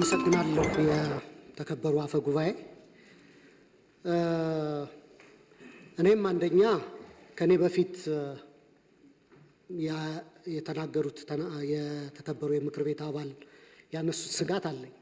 አመሰግናለሁ። የተከበሩ አፈ ጉባኤ፣ እኔም አንደኛ ከእኔ በፊት የተናገሩት የተከበሩ የምክር ቤት አባል ያነሱት ስጋት አለኝ።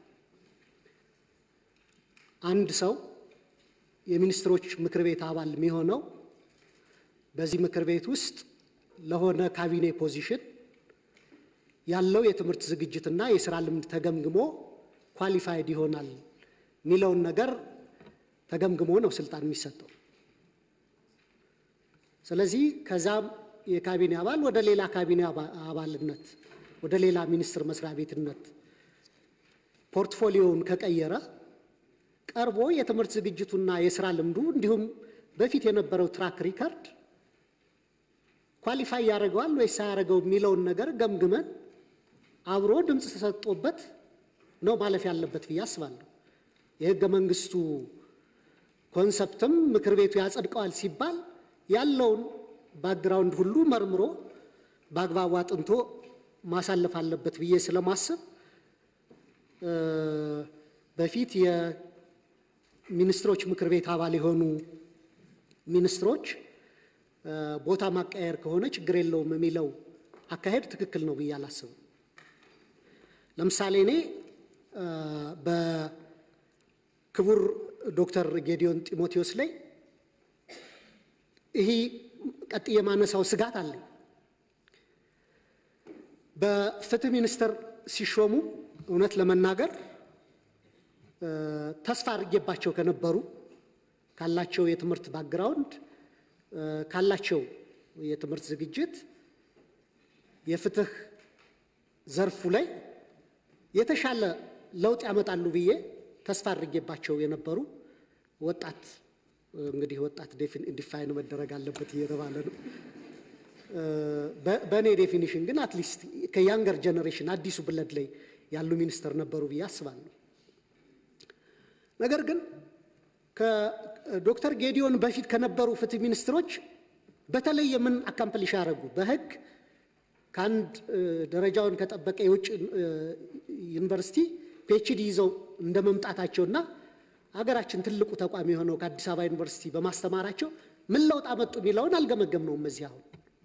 አንድ ሰው የሚኒስትሮች ምክር ቤት አባል የሚሆነው በዚህ ምክር ቤት ውስጥ ለሆነ ካቢኔ ፖዚሽን ያለው የትምህርት ዝግጅትና የስራ ልምድ ተገምግሞ ኳሊፋይድ ይሆናል የሚለውን ነገር ተገምግሞ ነው ስልጣን የሚሰጠው። ስለዚህ ከዛም የካቢኔ አባል ወደ ሌላ ካቢኔ አባልነት ወደ ሌላ ሚኒስቴር መስሪያ ቤትነት ፖርትፎሊዮውን ከቀየረ ቀርቦ የትምህርት ዝግጅቱና የስራ ልምዱ እንዲሁም በፊት የነበረው ትራክ ሪከርድ ኳሊፋይ ያደርገዋል ወይስ ሳያደርገው የሚለውን ነገር ገምግመን አብሮ ድምፅ ተሰጥቶበት ነው ማለፍ ያለበት ብዬ አስባለሁ። የህገ መንግስቱ ኮንሰፕትም ምክር ቤቱ ያጸድቀዋል ሲባል ያለውን ባክግራውንድ ሁሉ መርምሮ በአግባቡ አጥንቶ ማሳለፍ አለበት ብዬ ስለማስብ በፊት የሚኒስትሮች ምክር ቤት አባል የሆኑ ሚኒስትሮች ቦታ ማቀየር ከሆነ ችግር የለውም የሚለው አካሄድ ትክክል ነው ብዬ አላስብም። ለምሳሌ እኔ በክቡር ዶክተር ጌዲዮን ጢሞቴዎስ ላይ ይህ ቀጥዬ የማነሳው ስጋት አለኝ። በፍትህ ሚኒስቴር ሲሾሙ እውነት ለመናገር ተስፋ አድርጌባቸው ከነበሩ ካላቸው የትምህርት ባክግራውንድ ካላቸው የትምህርት ዝግጅት የፍትህ ዘርፉ ላይ የተሻለ ለውጥ ያመጣሉ ብዬ ተስፋ አድርጌባቸው የነበሩ ወጣት እንግዲህ ወጣት ዲፋይን መደረግ አለበት እየተባለ ነው። በእኔ ዴፊኒሽን ግን አትሊስት ከያንገር ጀኔሬሽን አዲሱ ብለድ ላይ ያሉ ሚኒስተር ነበሩ ብዬ አስባለሁ። ነገር ግን ከዶክተር ጌዲዮን በፊት ከነበሩ ፍትህ ሚኒስትሮች በተለየ ምን አካምፕሊሽ ያደረጉ በህግ ከአንድ ደረጃውን ከጠበቀ የውጭ ዩኒቨርሲቲ ፒኤችዲ ይዘው እንደ መምጣታቸውና ሀገራችን ትልቁ ተቋም የሆነው ከአዲስ አበባ ዩኒቨርሲቲ በማስተማራቸው ምን ለውጥ አመጡ የሚለውን አልገመገም ነውም እዚህ አሁን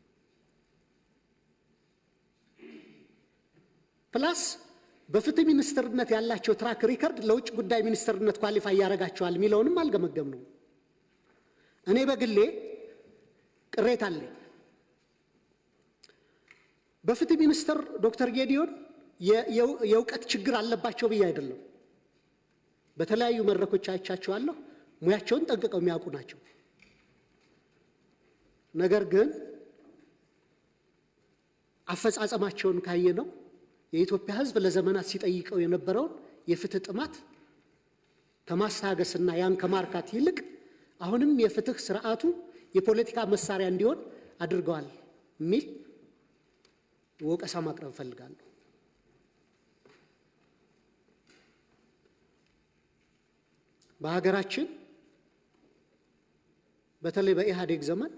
ፕላስ በፍትህ ሚኒስትርነት ያላቸው ትራክ ሪከርድ ለውጭ ጉዳይ ሚኒስትርነት ኳሊፋይ ያደርጋቸዋል የሚለውንም አልገመገም ነው። እኔ በግሌ ቅሬታ አለኝ። በፍትህ ሚኒስትር ዶክተር ጌዲዮን የእውቀት ችግር አለባቸው ብዬ አይደለም። በተለያዩ መድረኮች አይቻቸዋለሁ። ሙያቸውን ጠንቅቀው የሚያውቁ ናቸው። ነገር ግን አፈጻጸማቸውን ካየ ነው የኢትዮጵያ ሕዝብ ለዘመናት ሲጠይቀው የነበረውን የፍትህ ጥማት ከማስታገስና ያን ከማርካት ይልቅ አሁንም የፍትህ ስርዓቱ የፖለቲካ መሳሪያ እንዲሆን አድርገዋል የሚል ወቀሳ ማቅረብ እፈልጋለሁ። በሀገራችን በተለይ በኢህአዴግ ዘመን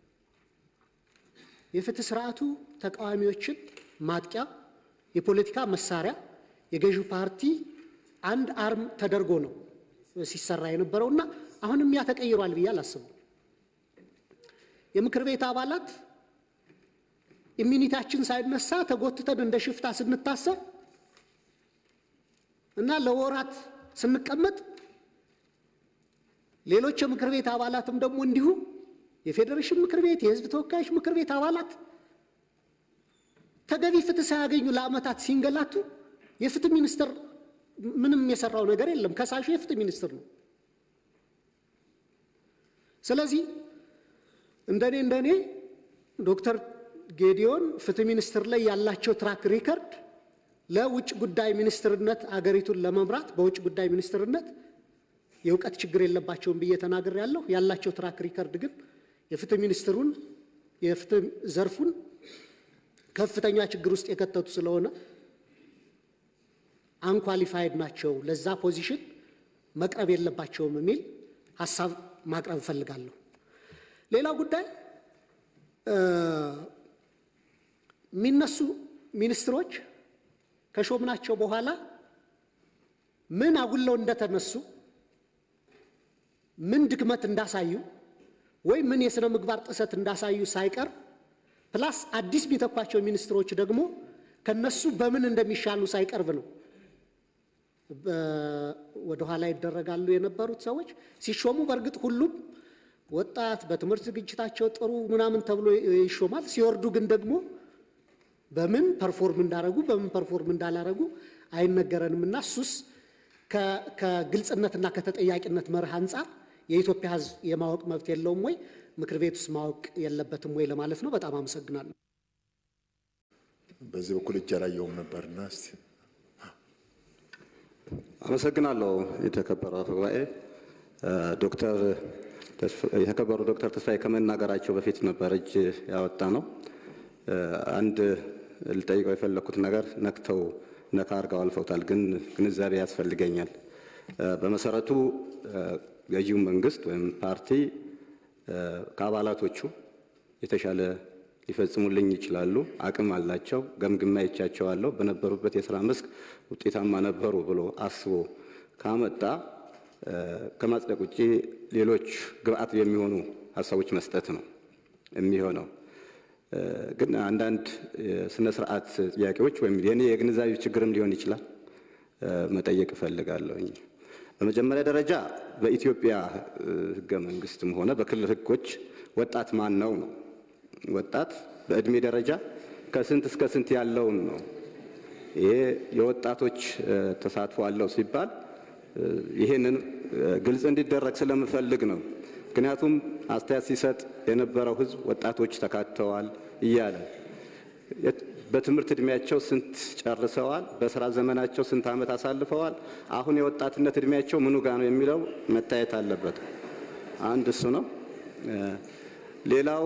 የፍትህ ስርዓቱ ተቃዋሚዎችን ማጥቂያ የፖለቲካ መሳሪያ የገዢው ፓርቲ አንድ አርም ተደርጎ ነው ሲሰራ የነበረውና አሁንም ያ ተቀይሯል ብዬ አላስብም። የምክር ቤት አባላት ኢሚኒታችን ሳይነሳ ተጎትተን እንደ ሽፍታ ስንታሰር እና ለወራት ስንቀመጥ ሌሎች የምክር ቤት አባላትም ደግሞ እንዲሁ የፌዴሬሽን ምክር ቤት፣ የህዝብ ተወካዮች ምክር ቤት አባላት ተገቢ ፍትህ ሳያገኙ ለዓመታት ሲንገላቱ የፍትህ ሚኒስትር ምንም የሰራው ነገር የለም። ከሳሹ የፍትህ ሚኒስትር ነው። ስለዚህ እንደኔ እንደኔ ዶክተር ጌዲዮን ፍትህ ሚኒስትር ላይ ያላቸው ትራክ ሪከርድ ለውጭ ጉዳይ ሚኒስትርነት አገሪቱን ለመምራት በውጭ ጉዳይ ሚኒስትርነት የእውቀት ችግር የለባቸውም ብዬ ተናግር ያለሁ ያላቸው ትራክ ሪከርድ ግን የፍትህ ሚኒስትሩን የፍትህ ዘርፉን ከፍተኛ ችግር ውስጥ የከተቱ ስለሆነ አንኳሊፋይድ ናቸው፣ ለዛ ፖዚሽን መቅረብ የለባቸውም የሚል ሀሳብ ማቅረብ እፈልጋለሁ። ሌላው ጉዳይ የሚነሱ ሚኒስትሮች ከሾምናቸው በኋላ ምን አጉለው እንደተነሱ ምን ድክመት እንዳሳዩ ወይም ምን የሥነ ምግባር ጥሰት እንዳሳዩ ሳይቀር ፕላስ አዲስ የሚተኳቸው ሚኒስትሮች ደግሞ ከነሱ በምን እንደሚሻሉ ሳይቀርብ ነው ወደ ኋላ ይደረጋሉ የነበሩት ሰዎች ሲሾሙ። በእርግጥ ሁሉም ወጣት በትምህርት ዝግጅታቸው ጥሩ ምናምን ተብሎ ይሾማል። ሲወርዱ ግን ደግሞ በምን ፐርፎርም እንዳረጉ በምን ፐርፎርም እንዳላረጉ አይነገረንም እና እሱስ ከግልጽነትና ከተጠያቂነት መርህ አንጻር የኢትዮጵያ ሕዝብ የማወቅ መብት የለውም ወይ? ምክር ቤት ውስጥ ማወቅ የለበትም ወይ ለማለት ነው። በጣም አመሰግናለሁ። በዚህ በኩል እጅ አላየሁም ነበርና እስቲ አመሰግናለሁ። የተከበረው አፈ ጉባኤ ዶክተር የተከበሩ ዶክተር ተስፋዬ ከመናገራቸው በፊት ነበር እጅ ያወጣ ነው። አንድ ልጠይቀው የፈለግኩት ነገር ነክተው ነካ አድርገው አልፈውታል፣ ግን ግንዛቤ ያስፈልገኛል። በመሰረቱ ገዢው መንግስት ወይም ፓርቲ ከአባላቶቹ የተሻለ ሊፈጽሙልኝ ይችላሉ፣ አቅም አላቸው፣ ገምግማ ይቻቸዋለሁ፣ በነበሩበት የስራ መስክ ውጤታማ ነበሩ ብሎ አስቦ ካመጣ ከማጽደቅ ውጭ ሌሎች ግብአት የሚሆኑ ሀሳቦች መስጠት ነው የሚሆነው። ግን አንዳንድ ስነ ስርዓት ጥያቄዎች ወይም የኔ የግንዛቤ ችግርም ሊሆን ይችላል መጠየቅ እፈልጋለሁኝ። በመጀመሪያ ደረጃ በኢትዮጵያ ሕገ መንግስትም ሆነ በክልል ሕጎች ወጣት ማን ነው ነው? ወጣት በእድሜ ደረጃ ከስንት እስከ ስንት ያለውን ነው። ይሄ የወጣቶች ተሳትፎ አለው ሲባል ይሄንን ግልጽ እንዲደረግ ስለምፈልግ ነው። ምክንያቱም አስተያየት ሲሰጥ የነበረው ህዝብ ወጣቶች ተካተዋል እያለ በትምህርት እድሜያቸው ስንት ጨርሰዋል፣ በስራ ዘመናቸው ስንት ዓመት አሳልፈዋል፣ አሁን የወጣትነት እድሜያቸው ምኑ ጋ ነው የሚለው መታየት አለበት። አንድ እሱ ነው። ሌላው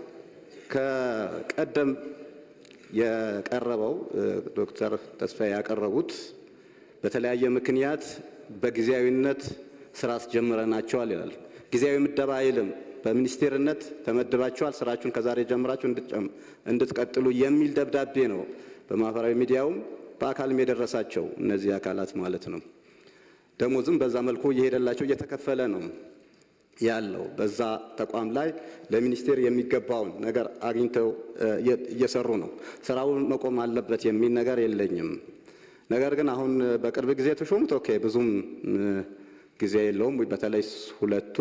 ከቀደም የቀረበው ዶክተር ተስፋዬ ያቀረቡት በተለያየ ምክንያት በጊዜያዊነት ስራ አስጀምረናቸዋል ይላል። ጊዜያዊ ምደባ አይልም። በሚኒስቴርነት ተመድባቸዋል፣ ስራችሁን ከዛሬ ጀምራችሁ እንድትቀጥሉ የሚል ደብዳቤ ነው በማህበራዊ ሚዲያውም በአካልም የደረሳቸው እነዚህ አካላት ማለት ነው። ደሞዝም በዛ መልኩ እየሄደላቸው እየተከፈለ ነው ያለው። በዛ ተቋም ላይ ለሚኒስቴር የሚገባውን ነገር አግኝተው እየሰሩ ነው። ስራውን መቆም አለበት የሚል ነገር የለኝም። ነገር ግን አሁን በቅርብ ጊዜ የተሾሙት ኦኬ ብዙም ጊዜ የለውም። በተለይ ሁለቱ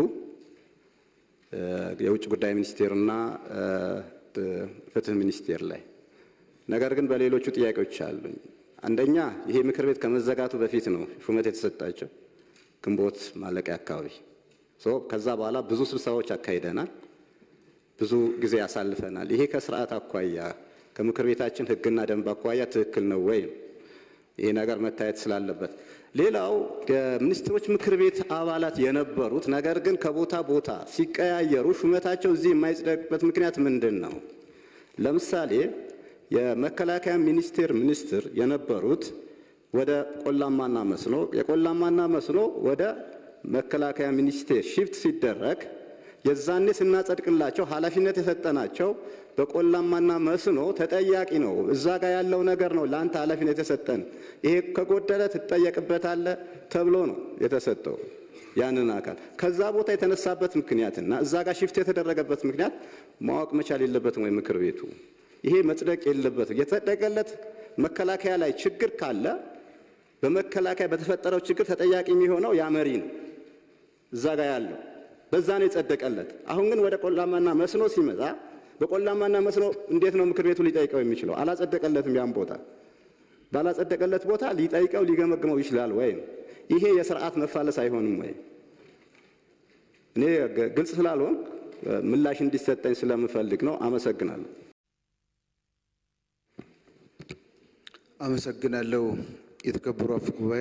የውጭ ጉዳይ ሚኒስቴርና ፍትህ ሚኒስቴር ላይ ነገር ግን በሌሎቹ ጥያቄዎች አሉኝ። አንደኛ ይሄ ምክር ቤት ከመዘጋቱ በፊት ነው ሹመት የተሰጣቸው ግንቦት ማለቂያ አካባቢ። ከዛ በኋላ ብዙ ስብሰባዎች አካሂደናል፣ ብዙ ጊዜ ያሳልፈናል። ይሄ ከስርዓት አኳያ ከምክር ቤታችን ሕግና ደንብ አኳያ ትክክል ነው ወይ? ይሄ ነገር መታየት ስላለበት ሌላው የሚኒስትሮች ምክር ቤት አባላት የነበሩት ነገር ግን ከቦታ ቦታ ሲቀያየሩ ሹመታቸው እዚህ የማይጽደቅበት ምክንያት ምንድን ነው? ለምሳሌ የመከላከያ ሚኒስቴር ሚኒስትር የነበሩት ወደ ቆላማና መስኖ የቆላማና መስኖ ወደ መከላከያ ሚኒስቴር ሺፍት ሲደረግ የዛኔ ስናጸድቅላቸው ኃላፊነት የሰጠናቸው በቆላማና መስኖ ተጠያቂ ነው። እዛ ጋር ያለው ነገር ነው ለአንተ ኃላፊነት የሰጠን፣ ይሄ ከጎደለ ትጠየቅበታለህ ተብሎ ነው የተሰጠው ያንን አካል። ከዛ ቦታ የተነሳበት ምክንያትና እዛ ጋር ሽፍት የተደረገበት ምክንያት ማወቅ መቻል የለበትም ወይ ምክር ቤቱ? ይሄ መጽደቅ የለበትም። የተጸደቀለት መከላከያ ላይ ችግር ካለ በመከላከያ በተፈጠረው ችግር ተጠያቂ የሚሆነው ያ መሪ ነው እዛ ጋር ያለው በዛ ነው የጸደቀለት። አሁን ግን ወደ ቆላማና መስኖ ሲመጣ በቆላማና መስኖ እንዴት ነው ምክር ቤቱ ሊጠይቀው የሚችለው? አላጸደቀለትም። ያን ቦታ ባላጸደቀለት ቦታ ሊጠይቀው ሊገመግመው ይችላል ወይም ይሄ የስርዓት መፋለስ አይሆንም ወይ? እኔ ግልጽ ስላልሆን ምላሽ እንዲሰጠኝ ስለምፈልግ ነው። አመሰግናለሁ። አመሰግናለሁ። የተከበሩ አፈ ጉባኤ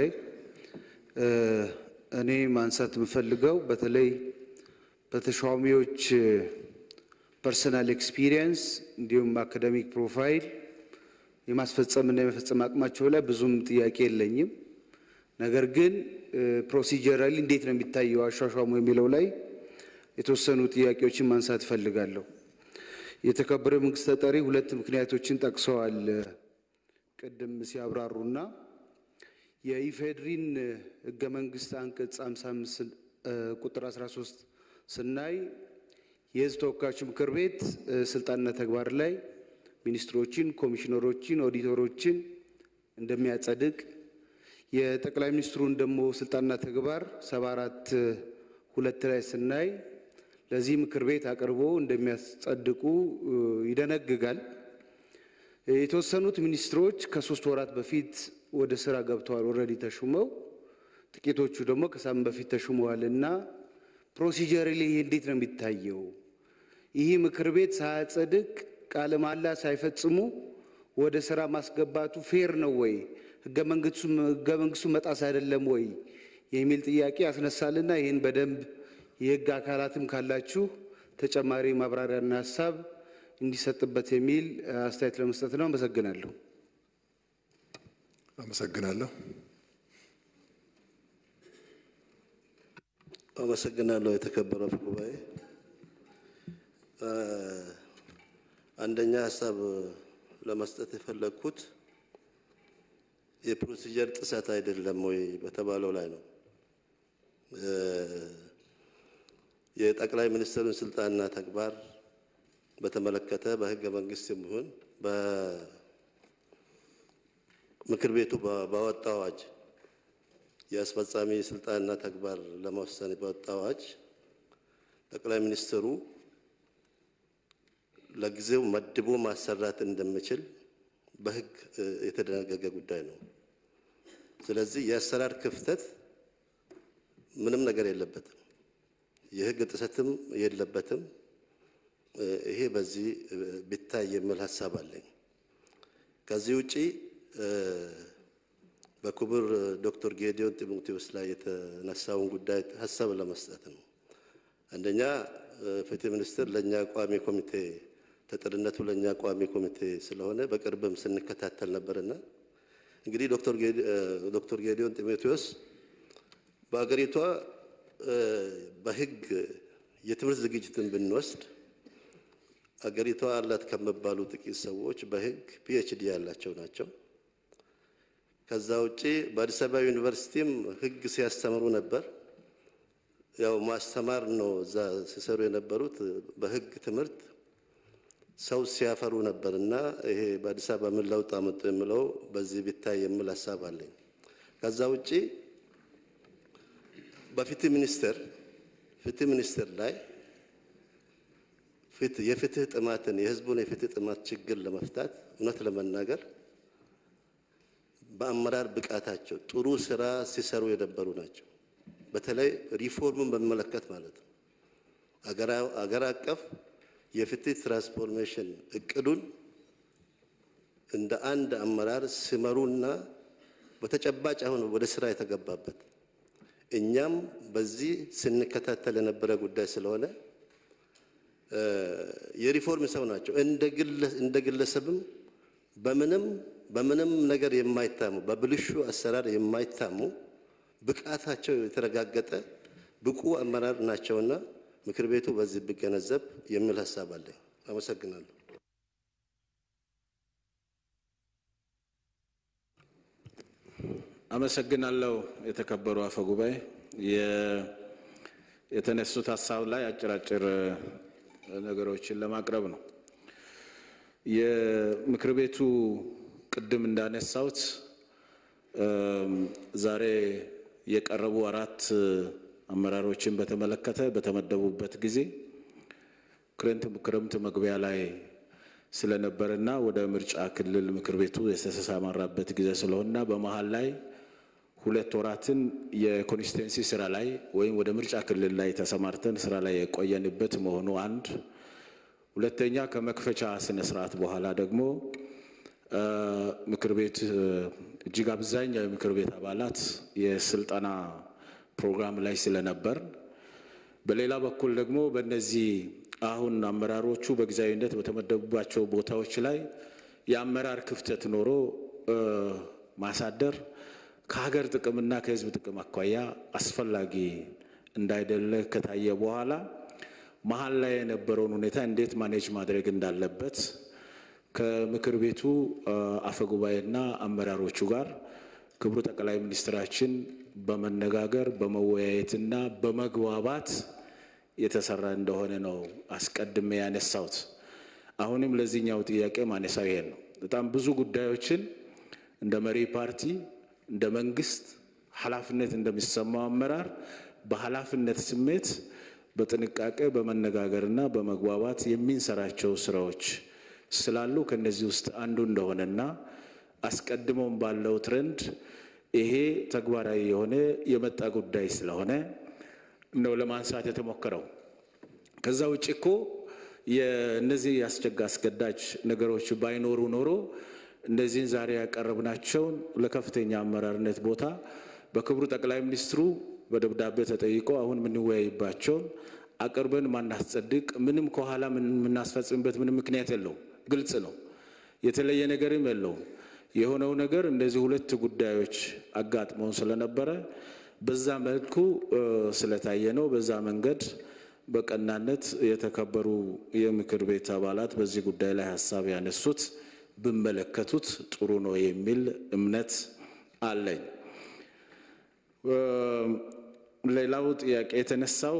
እኔ ማንሳት የምፈልገው በተለይ በተሿሚዎች ፐርሰናል ኤክስፒሪየንስ እንዲሁም አካደሚክ ፕሮፋይል የማስፈጸምና የመፈጸም አቅማቸው ላይ ብዙም ጥያቄ የለኝም። ነገር ግን ፕሮሲጀራሊ እንዴት ነው የሚታየው አሿሿሙ የሚለው ላይ የተወሰኑ ጥያቄዎችን ማንሳት እፈልጋለሁ። የተከበረ መንግስት ተጠሪ ሁለት ምክንያቶችን ጠቅሰዋል ቅድም ሲያብራሩና የኢፌድሪን ህገ መንግስት አንቀጽ 55 ቁጥር 13 ስናይ የህዝብ ተወካዮች ምክር ቤት ስልጣንና ተግባር ላይ ሚኒስትሮችን፣ ኮሚሽነሮችን፣ ኦዲተሮችን እንደሚያጸድቅ የጠቅላይ ሚኒስትሩን ደግሞ ስልጣንና ተግባር ሰባ አራት ሁለት ላይ ስናይ ለዚህ ምክር ቤት አቅርቦ እንደሚያጸድቁ ይደነግጋል። የተወሰኑት ሚኒስትሮች ከሶስት ወራት በፊት ወደ ስራ ገብተዋል፣ ኦልሬዲ ተሹመው፣ ጥቂቶቹ ደግሞ ከሳምንት በፊት ተሹመዋል እና ፕሮሲጀር ላይ እንዴት ነው የሚታየው? ይህ ምክር ቤት ሳያጸድቅ ቃለ መሃላ ሳይፈጽሙ ወደ ስራ ማስገባቱ ፌር ነው ወይ? ህገ መንግስቱ መጣስ አይደለም ወይ የሚል ጥያቄ ያስነሳልና ይህን በደንብ የህግ አካላትም ካላችሁ ተጨማሪ ማብራሪያና ሀሳብ እንዲሰጥበት የሚል አስተያየት ለመስጠት ነው። አመሰግናለሁ። አመሰግናለሁ። አመሰግናለሁ። የተከበረው አፈ ጉባኤ፣ አንደኛ ሀሳብ ለመስጠት የፈለግኩት የፕሮሲጀር ጥሰት አይደለም ወይ በተባለው ላይ ነው። የጠቅላይ ሚኒስትሩን ስልጣንና ተግባር በተመለከተ በህገ መንግስት ይሁን በምክር ቤቱ ባወጣው አዋጅ የአስፈጻሚ ስልጣንና ተግባር ለመወሰን በወጣው አዋጅ ጠቅላይ ሚኒስትሩ ለጊዜው መድቦ ማሰራት እንደሚችል በህግ የተደነገገ ጉዳይ ነው። ስለዚህ የአሰራር ክፍተት ምንም ነገር የለበትም፣ የህግ ጥሰትም የለበትም። ይሄ በዚህ ቢታይ የሚል ሀሳብ አለኝ። ከዚህ ውጪ በክቡር ዶክተር ጌዲዮን ጢሞቴዎስ ላይ የተነሳውን ጉዳይ ሀሳብ ለመስጠት ነው። አንደኛ ፍትህ ሚኒስትር ለእኛ ቋሚ ኮሚቴ ተጠሪነቱ ለእኛ ቋሚ ኮሚቴ ስለሆነ በቅርብም ስንከታተል ነበርና እንግዲህ ዶክተር ጌዲዮን ጢሞቴዎስ በሀገሪቷ በህግ የትምህርት ዝግጅትን ብንወስድ አገሪቷ አላት ከሚባሉ ጥቂት ሰዎች በህግ ፒኤችዲ ያላቸው ናቸው። ከዛ ውጪ በአዲስ አበባ ዩኒቨርሲቲም ህግ ሲያስተምሩ ነበር። ያው ማስተማር ነው እዛ ሲሰሩ የነበሩት በህግ ትምህርት ሰው ሲያፈሩ ነበር እና ይሄ በአዲስ አበባ ምን ለውጥ አመጡ የሚለው በዚህ ቢታይ የሚል ሀሳብ አለኝ። ከዛ ውጪ በፍትህ ሚኒስቴር ፍትህ ሚኒስቴር ላይ የፍትህ ጥማትን የህዝቡን የፍትህ ጥማት ችግር ለመፍታት እውነት ለመናገር በአመራር ብቃታቸው ጥሩ ስራ ሲሰሩ የነበሩ ናቸው። በተለይ ሪፎርምን በሚመለከት ማለት ነው። አገር አቀፍ የፍትህ ትራንስፎርሜሽን እቅዱን እንደ አንድ አመራር ሲመሩና በተጨባጭ አሁን ወደ ስራ የተገባበት እኛም በዚህ ስንከታተል የነበረ ጉዳይ ስለሆነ የሪፎርም ሰው ናቸው። እንደ ግለሰብም በምንም በምንም ነገር የማይታሙ በብልሹ አሰራር የማይታሙ ብቃታቸው የተረጋገጠ ብቁ አመራር ናቸውና ምክር ቤቱ በዚህ ቢገነዘብ የሚል ሀሳብ አለኝ። አመሰግናለሁ። አመሰግናለሁ። የተከበሩ አፈ ጉባኤ የተነሱት ሀሳብ ላይ አጭራጭር ነገሮችን ለማቅረብ ነው። የምክር ቤቱ ቅድም እንዳነሳሁት ዛሬ የቀረቡ አራት አመራሮችን በተመለከተ በተመደቡበት ጊዜ ክረምት መግቢያ ላይ ስለነበርና ወደ ምርጫ ክልል ምክር ቤቱ የተሰማራበት ጊዜ ስለሆነና በመሀል ላይ ሁለት ወራትን የኮንስቲትዌንሲ ስራ ላይ ወይም ወደ ምርጫ ክልል ላይ ተሰማርተን ስራ ላይ የቆየንበት መሆኑ አንድ፣ ሁለተኛ ከመክፈቻ ስነ ስርዓት በኋላ ደግሞ ምክር ቤት እጅግ አብዛኛው የምክር ቤት አባላት የስልጠና ፕሮግራም ላይ ስለነበር፣ በሌላ በኩል ደግሞ በእነዚህ አሁን አመራሮቹ በጊዜያዊነት በተመደቡባቸው ቦታዎች ላይ የአመራር ክፍተት ኖሮ ማሳደር ከሀገር ጥቅምና ከሕዝብ ጥቅም አኳያ አስፈላጊ እንዳይደለ ከታየ በኋላ መሀል ላይ የነበረውን ሁኔታ እንዴት ማኔጅ ማድረግ እንዳለበት ከምክር ቤቱ አፈጉባኤና አመራሮቹ ጋር ክቡር ጠቅላይ ሚኒስትራችን በመነጋገር በመወያየትና በመግባባት የተሰራ እንደሆነ ነው አስቀድሜ ያነሳሁት። አሁንም ለዚህኛው ጥያቄ ማነሳው ይሄን ነው። በጣም ብዙ ጉዳዮችን እንደ መሪ ፓርቲ እንደ መንግስት ኃላፊነት እንደሚሰማው አመራር በኃላፊነት ስሜት በጥንቃቄ በመነጋገርና በመግባባት የሚንሰራቸው ስራዎች ስላሉ ከነዚህ ውስጥ አንዱ እንደሆነና አስቀድሞም ባለው ትረንድ ይሄ ተግባራዊ የሆነ የመጣ ጉዳይ ስለሆነ ነው ለማንሳት የተሞከረው። ከዛ ውጭ እኮ የእነዚህ ያስቸጋ አስገዳጅ ነገሮች ባይኖሩ ኖሮ እነዚህን ዛሬ ያቀረብናቸውን ለከፍተኛ አመራርነት ቦታ በክቡር ጠቅላይ ሚኒስትሩ በደብዳቤ ተጠይቆ አሁን የምንወያይባቸውን አቅርበን ማናስጸድቅ ምንም ከኋላ የምናስፈጽምበት ምንም ምክንያት የለውም። ግልጽ ነው። የተለየ ነገርም የለውም። የሆነው ነገር እንደዚህ ሁለት ጉዳዮች አጋጥመውን ስለነበረ በዛ መልኩ ስለታየ ነው። በዛ መንገድ በቀናነት የተከበሩ የምክር ቤት አባላት በዚህ ጉዳይ ላይ ሀሳብ ያነሱት ብመለከቱት ጥሩ ነው የሚል እምነት አለኝ። ሌላው ጥያቄ የተነሳው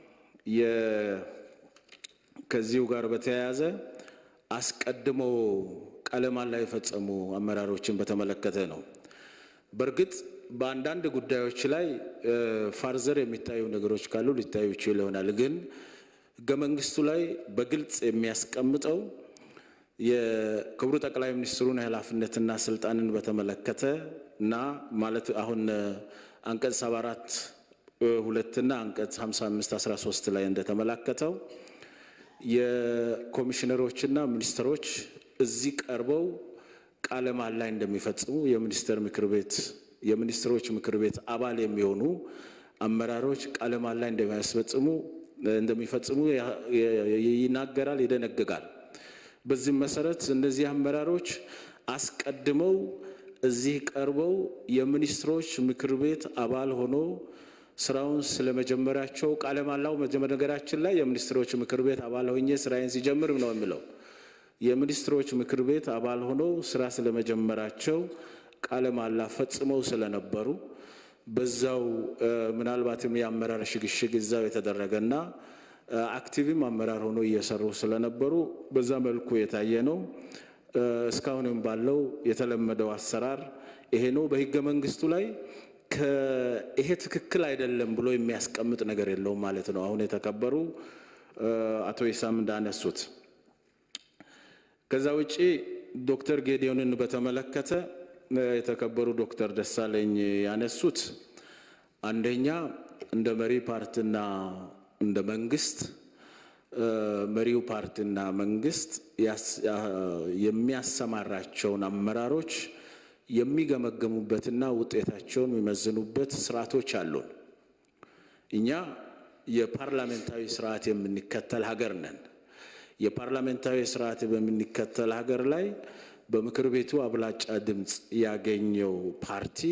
ከዚሁ ጋር በተያያዘ አስቀድሞ ቃለ መሃላ የፈጸሙ አመራሮችን በተመለከተ ነው። በእርግጥ በአንዳንድ ጉዳዮች ላይ ፋርዘር የሚታዩ ነገሮች ካሉ ሊታዩ ይችሉ ይሆናል። ግን ሕገ መንግስቱ ላይ በግልጽ የሚያስቀምጠው የክቡር ጠቅላይ ሚኒስትሩን ኃላፊነትና ስልጣንን በተመለከተ እና ማለት አሁን አንቀጽ 74 ሁለትና አንቀጽ 55 13 ላይ እንደተመላከተው የኮሚሽነሮችና ሚኒስትሮች እዚህ ቀርበው ቃለ መሃላ እንደሚፈጽሙ የሚኒስትር ምክር ቤት የሚኒስትሮች ምክር ቤት አባል የሚሆኑ አመራሮች ቃለ መሃላ እንደሚያስፈጽሙ እንደሚፈጽሙ ይናገራል፣ ይደነግጋል። በዚህም መሰረት እነዚህ አመራሮች አስቀድመው እዚህ ቀርበው የሚኒስትሮች ምክር ቤት አባል ሆኖ ስራውን ስለመጀመራቸው ቃለ መሃላው ነገራችን ላይ የሚኒስትሮች ምክር ቤት አባል ሆኜ ስራዬን ሲጀምር ነው የሚለው። የሚኒስትሮች ምክር ቤት አባል ሆኖ ስራ ስለመጀመራቸው ቃለ መሃላ ፈጽመው ስለነበሩ በዛው ምናልባትም የአመራር ሽግሽግ እዛው የተደረገና አክቲቭም አመራር ሆኖ እየሰሩ ስለነበሩ በዛ መልኩ የታየ ነው። እስካሁንም ባለው የተለመደው አሰራር ይሄ ነው። በህገ መንግስቱ ላይ ይሄ ትክክል አይደለም ብሎ የሚያስቀምጥ ነገር የለውም ማለት ነው። አሁን የተከበሩ አቶ ኢሳም እንዳነሱት ከዛ ውጪ ዶክተር ጌዲዮንን በተመለከተ የተከበሩ ዶክተር ደሳለኝ ያነሱት አንደኛ እንደ መሪ ፓርቲና እንደ መንግስት መሪው ፓርቲና መንግስት የሚያሰማራቸውን አመራሮች የሚገመገሙበትና ውጤታቸውን የሚመዝኑበት ስርዓቶች አሉን። እኛ የፓርላሜንታዊ ስርዓት የምንከተል ሀገር ነን። የፓርላሜንታዊ ስርዓት በምንከተል ሀገር ላይ በምክር ቤቱ አብላጫ ድምፅ ያገኘው ፓርቲ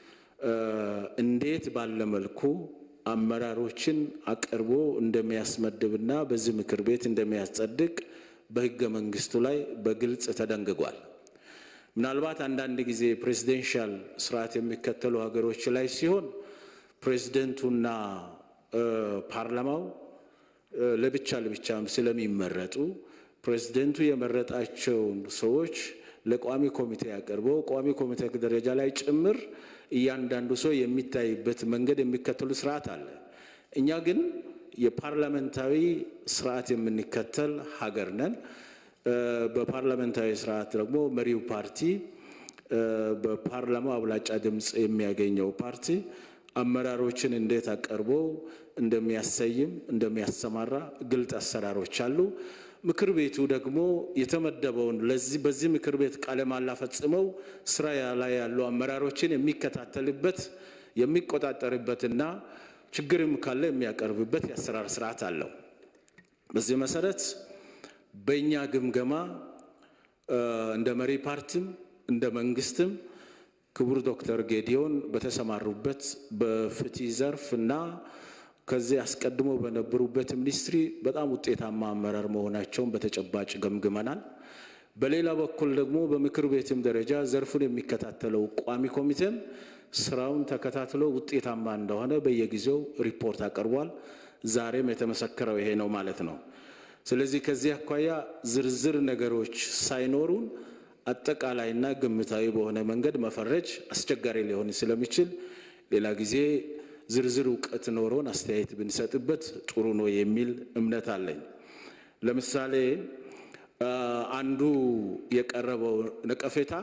እንዴት ባለ መልኩ አመራሮችን አቅርቦ እንደሚያስመድብና በዚህ ምክር ቤት እንደሚያስጸድቅ በሕገ መንግስቱ ላይ በግልጽ ተደንግጓል። ምናልባት አንዳንድ ጊዜ ፕሬዚደንሻል ስርዓት የሚከተሉ ሀገሮች ላይ ሲሆን ፕሬዚደንቱና ፓርላማው ለብቻ ለብቻም ስለሚመረጡ ፕሬዚደንቱ የመረጣቸውን ሰዎች ለቋሚ ኮሚቴ አቅርበው ቋሚ ኮሚቴ ደረጃ ላይ ጭምር እያንዳንዱ ሰው የሚታይበት መንገድ የሚከተሉ ስርዓት አለ። እኛ ግን የፓርላሜንታዊ ስርዓት የምንከተል ሀገር ነን። በፓርላሜንታዊ ስርዓት ደግሞ መሪው ፓርቲ በፓርላማው አብላጫ ድምፅ የሚያገኘው ፓርቲ አመራሮችን እንዴት አቀርቦ እንደሚያሰይም እንደሚያሰማራ ግልጥ አሰራሮች አሉ። ምክር ቤቱ ደግሞ የተመደበውን ለዚህ በዚህ ምክር ቤት ቃለ መሃላ ፈጽመው ስራ ላይ ያሉ አመራሮችን የሚከታተልበት የሚቆጣጠርበትና ችግርም ካለ የሚያቀርብበት የአሰራር ስርዓት አለው። በዚህ መሰረት በእኛ ግምገማ እንደ መሪ ፓርቲም እንደ መንግስትም ክቡር ዶክተር ጌዲዮን በተሰማሩበት በፍትህ ዘርፍ እና ከዚህ አስቀድሞ በነበሩበት ሚኒስትሪ በጣም ውጤታማ አመራር መሆናቸውን በተጨባጭ ገምግመናል። በሌላ በኩል ደግሞ በምክር ቤትም ደረጃ ዘርፉን የሚከታተለው ቋሚ ኮሚቴም ስራውን ተከታትሎ ውጤታማ እንደሆነ በየጊዜው ሪፖርት አቅርቧል። ዛሬም የተመሰከረው ይሄ ነው ማለት ነው። ስለዚህ ከዚህ አኳያ ዝርዝር ነገሮች ሳይኖሩን አጠቃላይና ግምታዊ በሆነ መንገድ መፈረጅ አስቸጋሪ ሊሆን ስለሚችል ሌላ ጊዜ ዝርዝር እውቀት ኖሮን አስተያየት ብንሰጥበት ጥሩ ነው የሚል እምነት አለኝ። ለምሳሌ አንዱ የቀረበው ነቀፌታ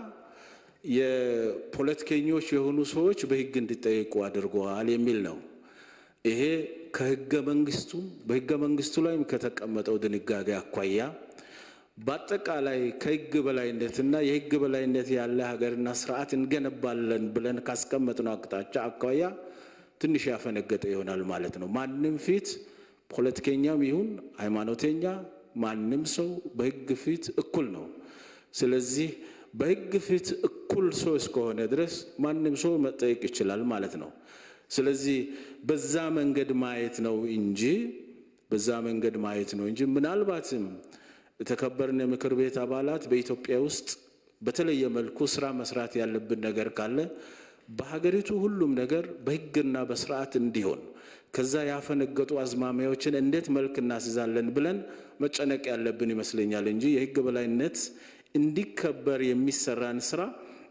የፖለቲከኞች የሆኑ ሰዎች በሕግ እንዲጠየቁ አድርገዋል የሚል ነው። ይሄ ከሕገ መንግስቱም በሕገ መንግስቱ ላይም ከተቀመጠው ድንጋጌ አኳያ በአጠቃላይ ከሕግ በላይነትና የሕግ በላይነት ያለ ሀገርና ስርዓት እንገነባለን ብለን ካስቀመጥነው አቅጣጫ አኳያ ትንሽ ያፈነገጠ ይሆናል ማለት ነው። ማንም ፊት ፖለቲከኛም ይሁን ሃይማኖተኛ ማንም ሰው በሕግ ፊት እኩል ነው። ስለዚህ በሕግ ፊት እኩል ሰው እስከሆነ ድረስ ማንም ሰው መጠየቅ ይችላል ማለት ነው። ስለዚህ በዛ መንገድ ማየት ነው እንጂ በዛ መንገድ ማየት ነው እንጂ ምናልባትም የተከበርን የምክር ቤት አባላት በኢትዮጵያ ውስጥ በተለየ መልኩ ስራ መስራት ያለብን ነገር ካለ በሀገሪቱ ሁሉም ነገር በሕግና በስርዓት እንዲሆን ከዛ ያፈነገጡ አዝማሚያዎችን እንዴት መልክ እናስይዛለን ብለን መጨነቅ ያለብን ይመስለኛል እንጂ የሕግ በላይነት እንዲከበር የሚሰራን ስራ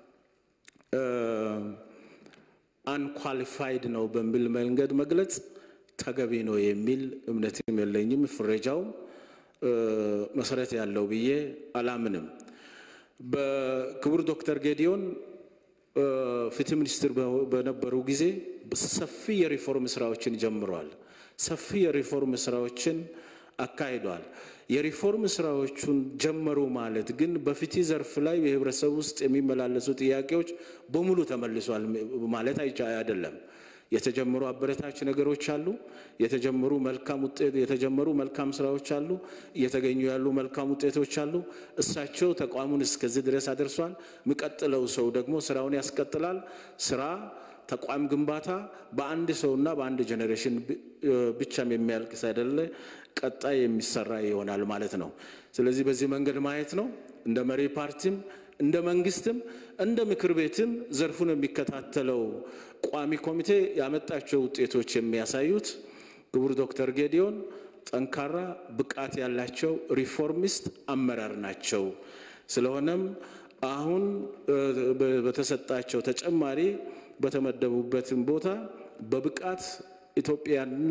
አንኳሊፋይድ ነው በሚል መንገድ መግለጽ ተገቢ ነው የሚል እምነትም የለኝም። ፍረጃውም መሰረት ያለው ብዬ አላምንም። በክቡር ዶክተር ጌዲዮን ፍትህ ሚኒስትር በነበሩ ጊዜ ሰፊ የሪፎርም ስራዎችን ጀምረዋል። ሰፊ የሪፎርም ስራዎችን አካሂደዋል። የሪፎርም ስራዎቹን ጀመሩ ማለት ግን በፍትህ ዘርፍ ላይ በህብረተሰብ ውስጥ የሚመላለሱ ጥያቄዎች በሙሉ ተመልሷል ማለት አይደለም። የተጀመሩ አበረታች ነገሮች አሉ። የተጀመሩ መልካም ውጤት የተጀመሩ መልካም ስራዎች አሉ። እየተገኙ ያሉ መልካም ውጤቶች አሉ። እሳቸው ተቋሙን እስከዚህ ድረስ አደርሷል። የሚቀጥለው ሰው ደግሞ ስራውን ያስቀጥላል። ስራ ተቋም ግንባታ በአንድ ሰውና በአንድ ጄኔሬሽን ብቻም የሚያልቅ ሳይደለ ቀጣይ የሚሰራ ይሆናል ማለት ነው። ስለዚህ በዚህ መንገድ ማየት ነው እንደ መሪ ፓርቲም እንደ መንግስትም እንደ ምክር ቤትም ዘርፉን የሚከታተለው ቋሚ ኮሚቴ ያመጣቸው ውጤቶች የሚያሳዩት ክቡር ዶክተር ጌዲዮን ጠንካራ ብቃት ያላቸው ሪፎርሚስት አመራር ናቸው። ስለሆነም አሁን በተሰጣቸው ተጨማሪ በተመደቡበትም ቦታ በብቃት ኢትዮጵያና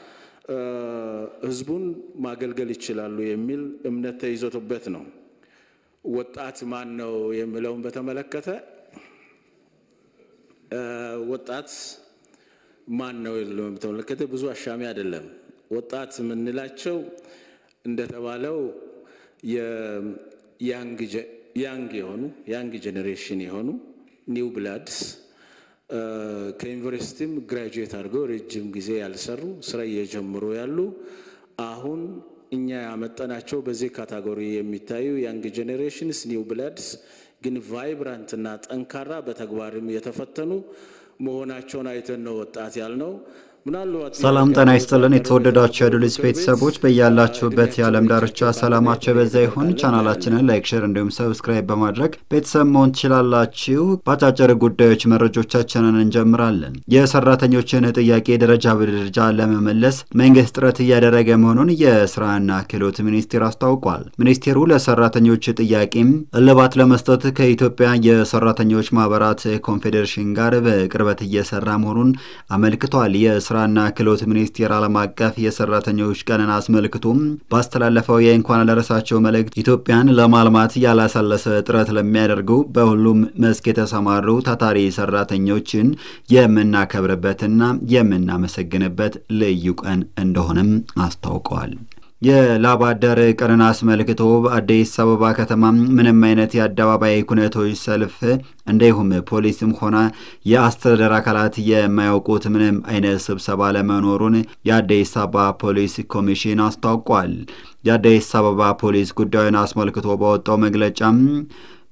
ሕዝቡን ማገልገል ይችላሉ የሚል እምነት ተይዞበት ነው። ወጣት ማን ነው የሚለውን በተመለከተ ወጣት ማን ነው የሚለውን በተመለከተ ብዙ አሻሚ አይደለም። ወጣት የምንላቸው እንደተባለው ያንግ የሆኑ ያንግ ጄኔሬሽን የሆኑ ኒው ብላድስ ከዩኒቨርሲቲም ግራጁዌት አድርገው ረጅም ጊዜ ያልሰሩ ስራ እየጀምሩ ያሉ አሁን እኛ ያመጠናቸው በዚህ ካታጎሪ የሚታዩ ያንግ ጄኔሬሽንስ ኒው ብላድስ ግን ቫይብራንትና ጠንካራ በተግባርም የተፈተኑ መሆናቸውን አይተን ነው ወጣት ያልነው። ሰላም ጤና ይስጥልን። የተወደዳችሁ የአዱሊስ ቤተሰቦች በያላችሁበት የዓለም ዳርቻ ሰላማቸው የበዛ ይሁን። ቻናላችንን ላይክ፣ ሼር እንዲሁም ሰብስክራይብ በማድረግ ቤተሰብ መሆን ትችላላችሁ። በአጫጭር ጉዳዮች መረጆቻችንን እንጀምራለን። የሰራተኞችን ጥያቄ ደረጃ በደረጃ ለመመለስ መንግስት ጥረት እያደረገ መሆኑን የስራና ክህሎት ሚኒስቴር አስታውቋል። ሚኒስቴሩ ለሰራተኞች ጥያቄም እልባት ለመስጠት ከኢትዮጵያ የሰራተኞች ማህበራት ኮንፌዴሬሽን ጋር በቅርበት እየሰራ መሆኑን አመልክቷል። የስራና ክህሎት ሚኒስቴር ዓለም አቀፍ የሰራተኞች ቀንን አስመልክቶም ባስተላለፈው የእንኳን አደረሳቸው መልእክት ኢትዮጵያን ለማልማት ያላሰለሰ ጥረት ለሚያደርጉ በሁሉም መስክ የተሰማሩ ታታሪ ሰራተኞችን የምናከብርበትና የምናመሰግንበት ልዩ ቀን እንደሆነም አስታውቀዋል። የላብ አደር ቀንን አስመልክቶ በአዲስ አበባ ከተማ ምንም አይነት የአደባባይ ኩነቶች ሰልፍ እንዲሁም ፖሊስም ሆነ የአስተዳደር አካላት የማያውቁት ምንም አይነት ስብሰባ ለመኖሩን የአዲስ አበባ ፖሊስ ኮሚሽን አስታውቋል። የአዲስ አበባ ፖሊስ ጉዳዩን አስመልክቶ ባወጣው መግለጫም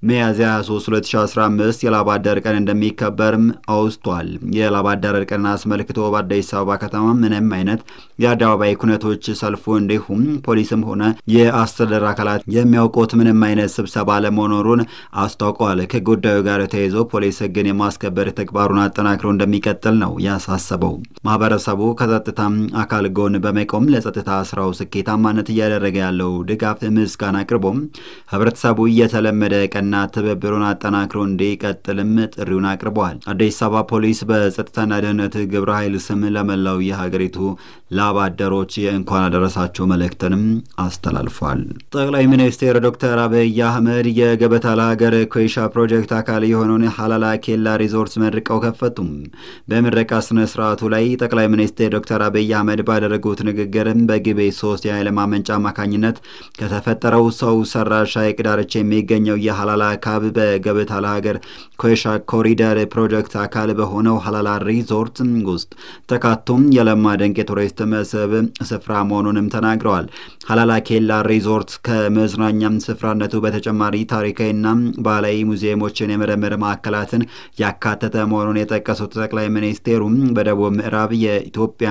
ሚያዝያ 23 2015 የላብ አደር ቀን እንደሚከበርም አውስቷል። የላብ አደር ቀንን አስመልክቶ በአዲስ አበባ ከተማ ምንም አይነት የአደባባይ ኩነቶች፣ ሰልፉ እንዲሁም ፖሊስም ሆነ የአስተዳደር አካላት የሚያውቁት ምንም አይነት ስብሰባ ለመኖሩን አስታውቀዋል። ከጉዳዩ ጋር ተያይዞ ፖሊስ ሕግን የማስከበር ተግባሩን አጠናክሮ እንደሚቀጥል ነው ያሳሰበው። ማህበረሰቡ ከጸጥታ አካል ጎን በመቆም ለጸጥታ ስራው ስኬታማነት እያደረገ ያለው ድጋፍ ምስጋና አቅርቦም ህብረተሰቡ እየተለመደ ቀና ትብብሩን አጠናክሮ እንዲቀጥልም ጥሪውን አቅርበዋል። አዲስ አበባ ፖሊስ በጸጥታና ደህንነት ግብረ ኃይል ስም ለመላው የሀገሪቱ ላብ አደሮች የእንኳን አደረሳችሁ መልእክትንም አስተላልፏል። ጠቅላይ ሚኒስትር ዶክተር አብይ አህመድ የገበታ ለሀገር ኮይሻ ፕሮጀክት አካል የሆነውን ሀላላ ኬላ ሪዞርት መርቀው ከፈቱም። በምረቃ ስነ ስርዓቱ ላይ ጠቅላይ ሚኒስትር ዶክተር አብይ አህመድ ባደረጉት ንግግርም በግቤ ሶስት የኃይል ማመንጫ አማካኝነት ከተፈጠረው ሰው ሰራሽ ሐይቅ ዳርቻ የሚገኘው የሀላላ ካብ በገበታ ለሀገር ኮይሻ ኮሪደር ፕሮጀክት አካል በሆነው ሀላላ ሪዞርት ውስጥ ተካቶም የለማ ድንቅ የቱሪስት መስህብ ስፍራ መሆኑንም ተናግረዋል። ሀላላ ኬላ ሪዞርት ከመዝናኛም ስፍራነቱ በተጨማሪ ታሪካዊና ባህላዊ ሙዚየሞችን የምርምር ማዕከላትን ያካተተ መሆኑን የጠቀሱት ጠቅላይ ሚኒስቴሩ በደቡብ ምዕራብ የኢትዮጵያ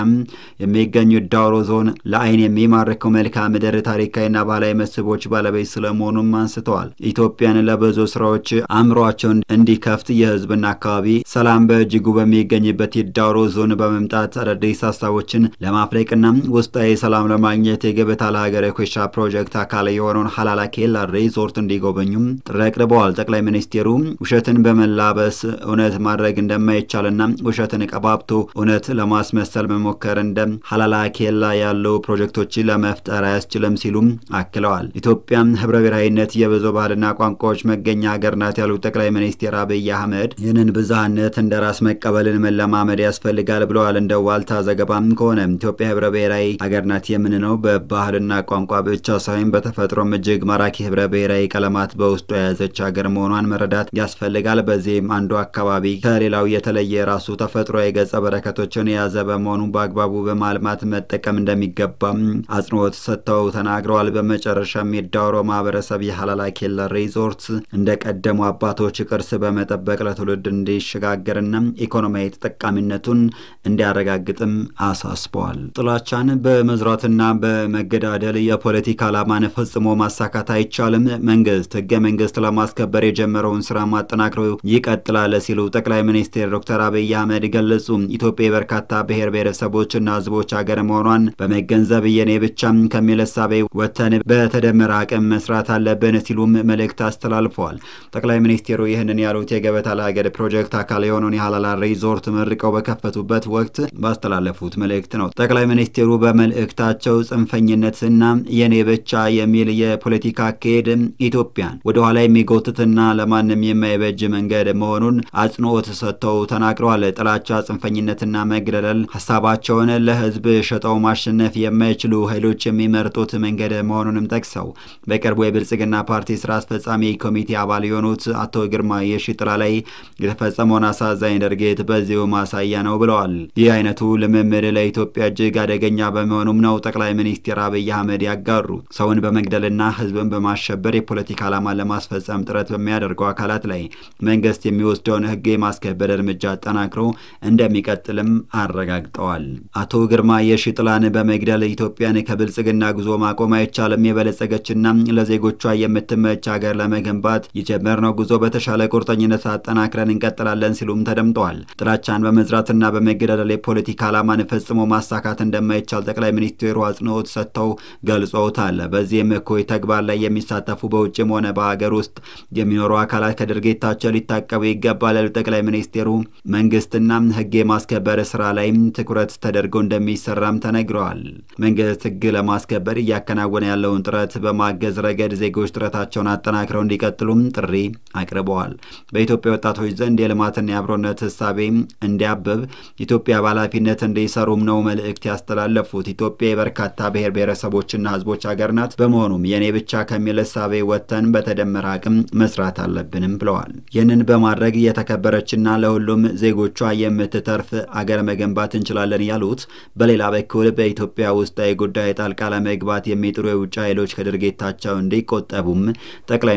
የሚገኙ ዳውሮ ዞን ለዓይን የሚማርከው መልክዓ ምድር ታሪካዊና ባህላዊ መስህቦች ባለቤት ስለመሆኑም አንስተዋል። ኢትዮጵያን ለብዙ ስራዎች አእምሯቸውን እንዲከፍት የህዝብና አካባቢ ሰላም በእጅጉ በሚገኝበት የዳውሮ ዞን በመምጣት አዳዲስ ሀሳቦችን ለማፍለቅና ውስጣዊ ሰላም ለማግኘት የገበታ ለሀገር የኮይሻ ፕሮጀክት አካል የሆነውን ሀላላ ኬላ ሪዞርት እንዲጎበኙም ጥሪ አቅርበዋል። ጠቅላይ ሚኒስቴሩ ውሸትን በመላበስ እውነት ማድረግ እንደማይቻልና ውሸትን ቀባብቶ እውነት ለማስመሰል መሞከር እንደ ሀላላ ኬላ ያሉ ፕሮጀክቶችን ለመፍጠር አያስችልም ሲሉም አክለዋል። ኢትዮጵያ ህብረ ብሔራዊነት የብዙ ባህልና ቋንቋዎች መገኛ ሀገር ናት ያሉት ጠቅላይ ሚኒስትር አብይ አህመድ ይህንን ብዝሃነት እንደ ራስ መቀበልን መለማመድ ያስፈልጋል ብለዋል። እንደ ዋልታ ዘገባም ከሆነ ኢትዮጵያ ህብረ ብሔራዊ ሀገር ናት የምንለው በባህልና ቋንቋ ብቻ ሳይሆን በተፈጥሮም እጅግ ማራኪ ህብረ ብሔራዊ ቀለማት በውስጡ የያዘች ሀገር መሆኗን መረዳት ያስፈልጋል። በዚህም አንዱ አካባቢ ከሌላው የተለየ ራሱ ተፈጥሮ የገጸ በረከቶችን የያዘ በመሆኑ በአግባቡ በማልማት መጠቀም እንደሚገባም አጽንኦት ሰጥተው ተናግረዋል። በመጨረሻም የዳውሮ ማህበረሰብ የሀላላ ኬላ ሪዞርት እንደ ቀደሙ አባቶች ቅርስ በመጠበቅ ለትውልድ እንዲሸጋገርና ኢኮኖሚያዊ ተጠቃሚነቱን እንዲያረጋግጥም አሳስበዋል። ጥላቻን በመዝራትና በመገዳደል የፖለቲካ ዓላማን ፈጽሞ ማሳካት አይቻልም። መንግስት ህገ መንግስት ለማስከበር የጀመረውን ስራ ማጠናክሮ ይቀጥላል ሲሉ ጠቅላይ ሚኒስትር ዶክተር አብይ አህመድ ገለጹ። ኢትዮጵያ የበርካታ ብሔር ብሔረሰቦችና ህዝቦች ሀገር መሆኗን በመገንዘብ የኔ ብቻም ከሚል እሳቤ ወጥተን በተደመረ አቅም መስራት አለብን ሲሉም መልእክት አስተላልፈዋል። ጠቅላይ ሚኒስትሩ ይህንን ያሉት የገበታ ለሀገር ፕሮጀክት አካል የሆነውን የሀላላ ሪዞርት መርቀው በከፈቱበት ወቅት ባስተላለፉት መልእክት ነው። ጠቅላይ ሚኒስትሩ በመልእክታቸው ጽንፈኝነትና የኔ ብቻ የሚል የፖለቲካ አካሄድ ኢትዮጵያን ወደኋላ የሚጎትትና ለማንም የማይበጅ መንገድ መሆኑን አጽንኦት ሰጥተው ተናግረዋል። ጥላቻ፣ ጽንፈኝነትና መግደለል ሀሳባቸውን ለህዝብ ሸጠው ማሸነፍ የማይችሉ ኃይሎች የሚመርጡት መንገድ መሆኑንም ጠቅሰው በቅርቡ የብልጽግና ፓርቲ ስራ አስፈጻሚ ኮሚቴ አባል የሆኑት አቶ ግርማ የሺጥላ ላይ የተፈጸመውን አሳዛኝ ድርጊት በዚሁ ማሳያ ነው ብለዋል። ይህ አይነቱ ልምምድ ለኢትዮጵያ እጅግ አደገኛ በመሆኑም ነው ጠቅላይ ሚኒስትር አብይ አህመድ ያጋሩ ሰውን በመግደልና ህዝብን በማሸበር የፖለቲካ ዓላማ ለማስፈጸም ጥረት በሚያደርጉ አካላት ላይ መንግስት የሚወስደውን ህግ የማስከበር እርምጃ አጠናክሮ እንደሚቀጥልም አረጋግጠዋል። አቶ ግርማ የሺጥላን በመግደል ኢትዮጵያን ከብልጽግና ጉዞ ማቆም አይቻልም፣ የበለጸገችና ለዜጎቿ የምትመች ሀገር ለመገንባት የጀመርነው ጉዞ በተሻለ ቁርጠኝነት አጠናክረን እንቀጥላለን ሲሉም ተደምጠዋል። ጥላቻን በመዝራትና በመገዳደል የፖለቲካ ዓላማን ፈጽሞ ማሳካት እንደማይቻል ጠቅላይ ሚኒስትሩ አጽንኦት ሰጥተው ገልጸውታል። በዚህም እኩይ ተግባር ላይ የሚሳተፉ በውጭም ሆነ በሀገር ውስጥ የሚኖሩ አካላት ከድርጊታቸው ሊታቀቡ ይገባል ያሉት ጠቅላይ ሚኒስትሩ መንግስትና ህግ የማስከበር ስራ ላይም ትኩረት ተደርጎ እንደሚሰራም ተነግረዋል። መንግስት ህግ ለማስከበር እያከናወነ ያለውን ጥረት በማገዝ ረገድ ዜጎች ጥረታቸውን አጠናክረው እንዲቀጥሉም ጥሪ አቅርበዋል። በኢትዮጵያ ወጣቶች ዘንድ የልማትና የአብሮነት ህሳቤ እንዲያብብ ኢትዮጵያ በኃላፊነት እንዲሰሩም ነው መልእክት ያስተላለፉት። ኢትዮጵያ የበርካታ ብሔር ብሔረሰቦችና ህዝቦች ሀገር ናት። በመሆኑም የእኔ ብቻ ከሚል እሳቤ ወጥተን በተደመረ አቅም መስራት አለብንም ብለዋል። ይህንን በማድረግ የተከበረችና ለሁሉም ዜጎቿ የምትተርፍ አገር መገንባት እንችላለን ያሉት፣ በሌላ በኩል በኢትዮጵያ ውስጣዊ ጉዳይ ጣልቃ ለመግባት የሚጥሩ የውጭ ኃይሎች ከድርጊታቸው እንዲቆጠቡም ጠቅላይ ሚኒስቴሩ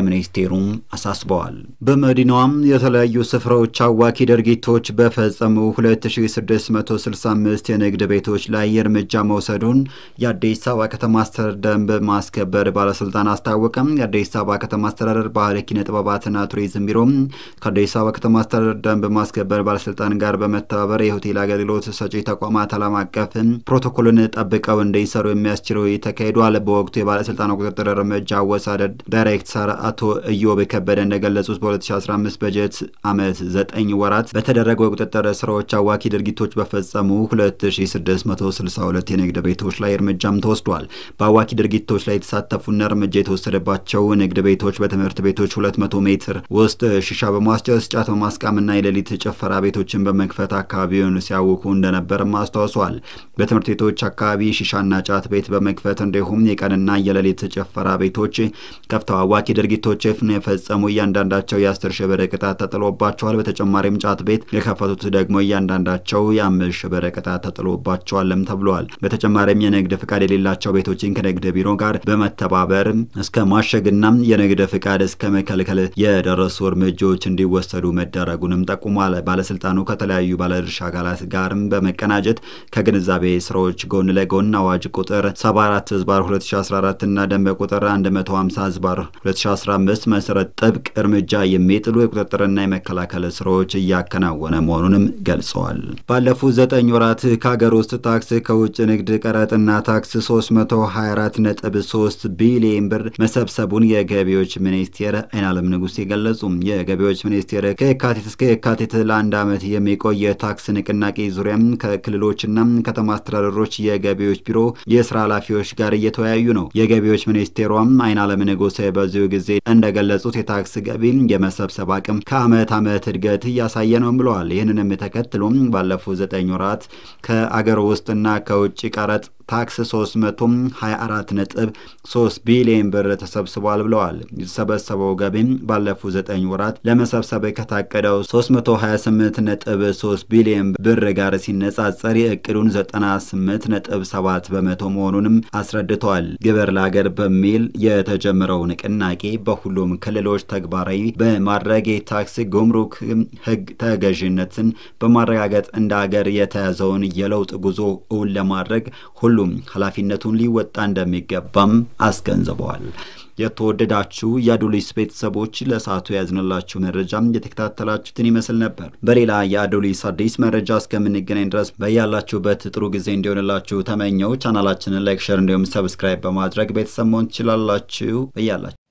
ሚኒስቴሩም አሳስበዋል። በመዲናዋም የተለያዩ ስፍራዎች አዋኪ ድርጊቶች በፈጸሙ 2665 የንግድ ቤቶች ላይ እርምጃ መውሰዱን የአዲስ አበባ ከተማ አስተዳደር ደንብ ማስከበር ባለስልጣን አስታወቀም። የአዲስ አበባ ከተማ አስተዳደር ባህል ኪነ ጥበባትና ቱሪዝም ቢሮ ከአዲስ አበባ ከተማ አስተዳደር ደንብ ማስከበር ባለስልጣን ጋር በመተባበር የሆቴል አገልግሎት ሰጪ ተቋማት ዓለም አቀፍ ፕሮቶኮልን ጠብቀው እንዲሰሩ የሚያስችለው ተካሂዷል። በወቅቱ የባለስልጣኑ ቁጥጥር እርምጃ አወሳደድ ዳይሬክተር አቶ እዮብ ከበደ እንደገለጹት በ2015 በጀት ዓመት 9 ወራት በተደረገው የቁጥጥር ስራዎች አዋኪ ድርጊቶች በፈጸሙ 2662 የንግድ ቤቶች ላይ እርምጃም ተወስዷል። በአዋኪ ድርጊቶች ላይ የተሳተፉና እርምጃ የተወሰደባቸው ንግድ ቤቶች በትምህርት ቤቶች 200 ሜትር ውስጥ ሺሻ በማስጨስ ጫት በማስቃምና የሌሊት ጭፈራ ቤቶችን በመክፈት አካባቢውን ሲያውኩ እንደነበርም አስታውሷል። በትምህርት ቤቶች አካባቢ ሺሻና ጫት ቤት በመክፈት እንዲሁም የቀንና የሌሊት ጭፈራ ቤቶች ከፍተው አዋኪ ድርጊቶች የፈጸሙ እያንዳንዳቸው የአስር ሺህ ብር ቅጣት ተጥሎባቸዋል። በተጨማሪም ጫት ቤት የከፈቱት ደግሞ እያንዳንዳቸው የአምስት ሺህ ብር ቅጣት ተጥሎባቸዋልም ተብሏል። በተጨማሪም የንግድ ፍቃድ የሌላቸው ቤቶችን ከንግድ ቢሮ ጋር በመተባበር እስከ ማሸግና የንግድ ፍቃድ እስከ መከልከል የደረሱ እርምጃዎች እንዲወሰዱ መደረጉንም ጠቁሟል። ባለስልጣኑ ከተለያዩ ባለድርሻ አካላት ጋርም በመቀናጀት ከግንዛቤ ስራዎች ጎን ለጎን አዋጅ ቁጥር 74 ህዝባር 2014 እና ደንብ ቁጥር 150 ህዝባር 2015 መሰረት ጥብቅ እርምጃ የሚጥሉ የቁጥጥርና የመከላከል ስራዎች እያከናወነ መሆኑንም ገልጸዋል። ባለፉት ዘጠኝ ወራት ከሀገር ውስጥ ታክስ፣ ከውጭ ንግድ ቀረጥና ታክስ 324.3 ቢሊዮን ብር መሰብሰቡን የገቢዎች ሚኒስቴር አይናለም ንጉሴ ገለጹ። የገቢዎች ሚኒስቴር ከየካቲት እስከ የካቲት ለአንድ ዓመት የሚቆይ የታክስ ንቅናቄ ዙሪያም ከክልሎችና ከተማ አስተዳደሮች የገቢዎች ቢሮ የስራ ኃላፊዎች ጋር እየተወያዩ ነው። የገቢዎች ሚኒስቴሯም አይናለም ንጉሴ በዚሁ ጊዜ እንደገለጹት የታክስ ገቢ የመሰብሰብ አቅም ከአመት ዓመት እድገት እያሳየ ነው ብለዋል። ይህንንም ተከትሎም ባለፉት ዘጠኝ ወራት ከአገር ውስጥና ከውጭ ቀረጥ ታክስ 324 ነጥብ 3 ቢሊዮን ብር ተሰብስቧል ብለዋል። የተሰበሰበው ገቢም ባለፉት 9 ወራት ለመሰብሰብ ከታቀደው 328 ነጥብ 3 ቢሊዮን ብር ጋር ሲነጻጸር የእቅዱን 98 ነጥብ 7 በመቶ መሆኑንም አስረድተዋል። ግብር ለሀገር በሚል የተጀመረው ንቅናቄ በሁሉም ክልሎች ተግባራዊ በማድረግ የታክስ ጉምሩክ ሕግ ተገዥነትን በማረጋገጥ እንደ ሀገር የተያዘውን የለውጥ ጉዞ እውን ለማድረግ ሁሉም ኃላፊነቱን ሊወጣ እንደሚገባም አስገንዝበዋል። የተወደዳችሁ የአዶሊስ ቤተሰቦች ለሰዓቱ ያዝንላችሁ መረጃም የተከታተላችሁትን ይመስል ነበር። በሌላ የአዶሊስ አዲስ መረጃ እስከምንገናኝ ድረስ በያላችሁበት ጥሩ ጊዜ እንዲሆንላችሁ ተመኘው። ቻናላችንን ላይክ፣ ሸር እንዲሁም ሰብስክራይብ በማድረግ ቤተሰብ መሆን ትችላላችሁ። በያላችሁ